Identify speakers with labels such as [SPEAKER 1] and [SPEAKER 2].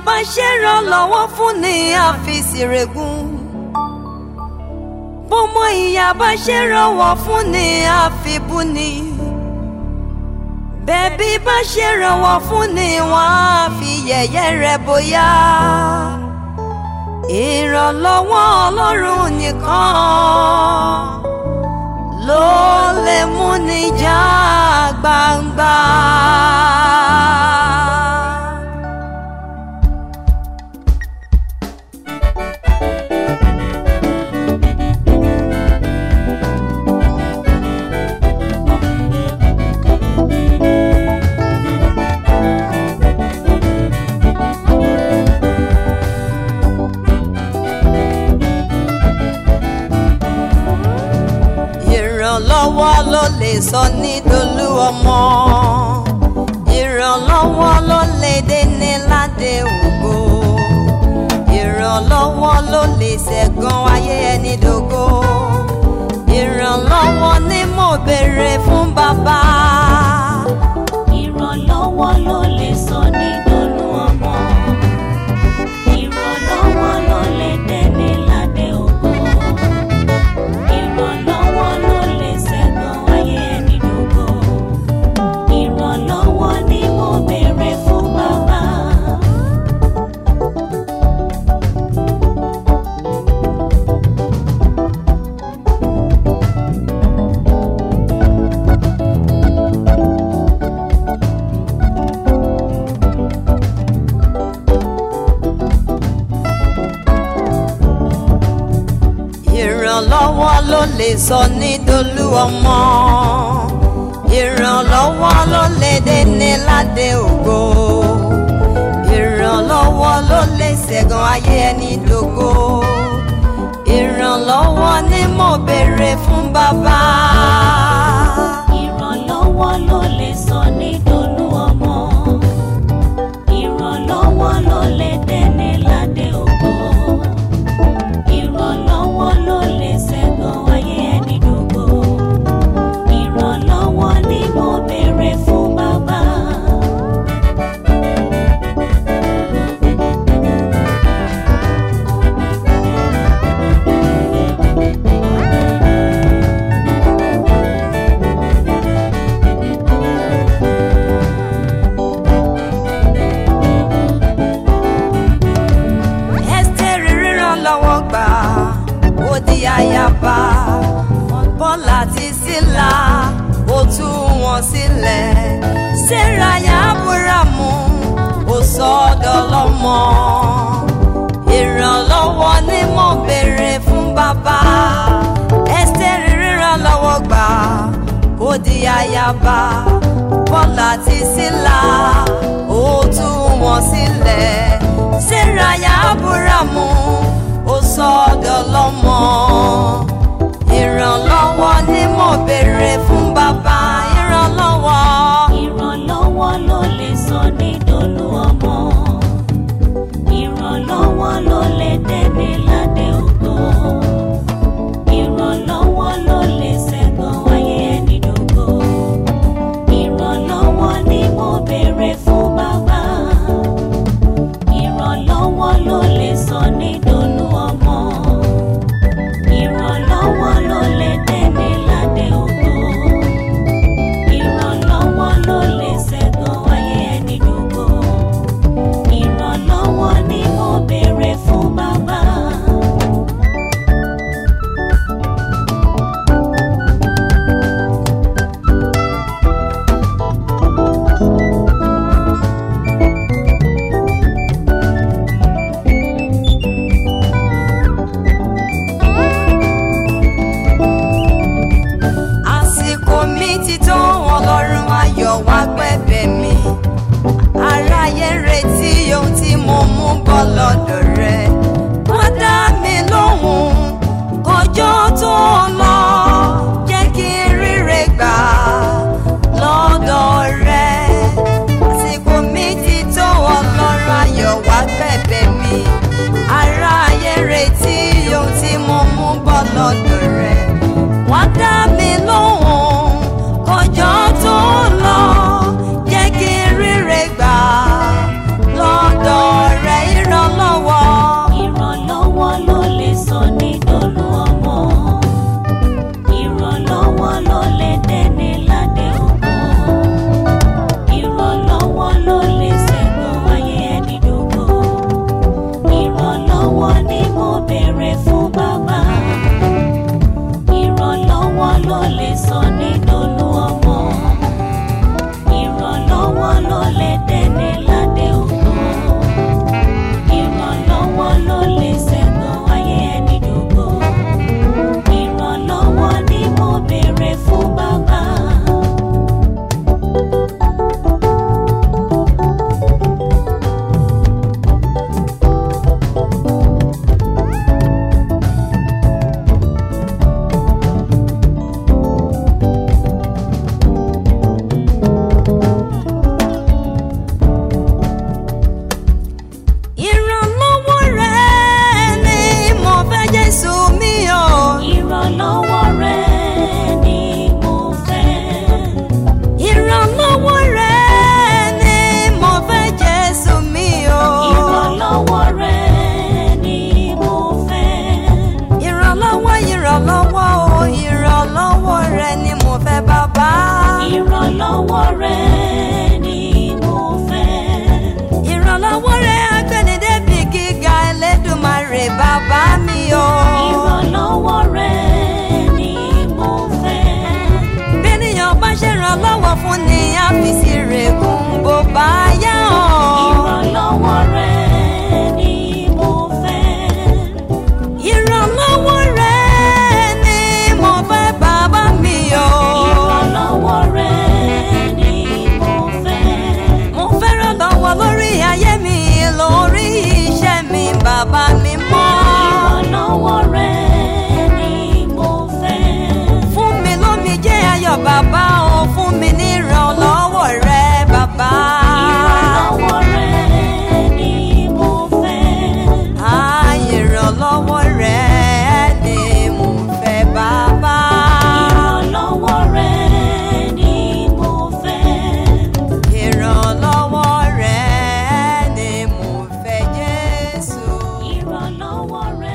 [SPEAKER 1] bá ṣèrànlọ́wọ́ fún ni àfìsìrègùn bọ́mọ ìyá bá ṣèrànwọ́ fún ni àfibúni bẹ́bí bá ṣèrànwọ́ fún ni wọ́n á fi yẹ̀yẹ́ rẹ̀ bóyá ìrànlọ́wọ́ ọlọ́run nìkan ló lè mú ni já gbangba. ìrànlọ́wọ́ ló lè sọ ní dolú ọmọ ìrànlọ́wọ́ ló lè dé ládé ògo ìrànlọ́wọ́ ló lè ṣẹ̀gàn ayé ẹni dògo ìrànlọ́wọ́ ni mo béèrè fún bàbá.
[SPEAKER 2] ìrànlọ́wọ́ ló lè sọ ní dolú ọmọ ìrànlọ́wọ́ ló lè dẹ́ni ládé ògo ìrànlọ́wọ́ ló lè ṣẹ́gun ayé ẹni dògo ìrànlọ́wọ́ ni mo béèrè fún bàbá.
[SPEAKER 1] ìrànlọ́wọ́ ló lè sọ ní dolú ọmọ ìrànlọ́wọ́ ló lè dé ládé ògo ìrànlọ́wọ́ ló lè ṣẹ̀gàn ayé ẹni dògo ìrànlọ́wọ́ ni mo béèrè fún bàbá.
[SPEAKER 2] ìrànlọ́wọ́ ló lè sọ ní dolú ọmọ ìrànlọ́wọ́ ló lè dẹ́ni ládé ògo ìrànlọ́wọ́ ló lè ṣẹ́gun ayé ẹni dògo ìrànlọ́wọ́ ni mo béèrè fún bàbá.
[SPEAKER 1] Ẹ́sítérì ríran lọ́wọ́ gbà ó di ayaba bọ́lá ti sílá ó tú wọn sílẹ̀ sẹ́ráyà abúrámù ó sọ ọ́dọ̀ lọ́mọ ìrànlọ́wọ́ ni mo béèrè fún bàbá Ẹ́sítérì ríran lọ́wọ́ gbà ó di ayaba bọ́lá ti sílá ó tú wọn sílẹ̀ sẹ́ráyà abúrámù ó sọ ọ́dọ̀ lọ́mọ ìrànlọ́wọ́ ni mo béèrè fún bàbá ìrànlọ́wọ́.
[SPEAKER 2] ìrànlọ́wọ́ ló lè sọ ní dolú ọmọ ìrànlọ́wọ́ ló lè dẹ́ni ládé ògo ìrànlọ́wọ́ ló lè ṣẹ́gun ayé ẹni dògo ìrànlọ́wọ́ ni mo béèrè fún bàbá ìrànlọ́wọ́ ló lè sọ ní dolú ọmọ ìrànlọ́wọ́ ló lè dẹ́ni ládé ògo ìrànlọ́wọ́ rẹ ni mo fẹ́.
[SPEAKER 1] ìrànlọ́wọ́ rẹ̀ agbẹ́nidẹ́bì gíga Ẹlẹ́dùmarè bàbá mi o.
[SPEAKER 2] ìrànlọ́wọ́ rẹ ni mo fẹ́.
[SPEAKER 1] bẹ́nìyàn bá ṣèrànlọ́wọ́ fún ni a fi sí rẹ̀kùn bó bá yá o.
[SPEAKER 2] ìrànlọ́wọ́ rẹ ni mo fẹ́.
[SPEAKER 1] ìrànlọ́wọ́ rẹ̀ ni mo fẹ́ bàbá mi o.
[SPEAKER 2] ìrànlọ́wọ́ rẹ ni mo fẹ́.
[SPEAKER 1] mo fẹ́ràn lọ́wọ́ lórí ayé mi lórí iṣẹ́ mi bàbá mi mọ́.
[SPEAKER 2] ìrànlọ́wọ́ rẹ ni mo fẹ́.
[SPEAKER 1] fún mi lómi jẹ́ ayọ̀ bàbá o fún mi ní ìrànlọ́wọ́ rẹ bàbá.
[SPEAKER 2] ìrànlọ́wọ́ rẹ ni mo fẹ́.
[SPEAKER 1] Ah, ìrànlọ́wọ́ rẹ ni mo fẹ́ bàbá.
[SPEAKER 2] ìrànlọ́wọ́ rẹ ni mo fẹ́.
[SPEAKER 1] ìrànlọ́wọ́ rẹ ni mo fẹ́ Jésù.
[SPEAKER 2] ìrànlọ́wọ́ rẹ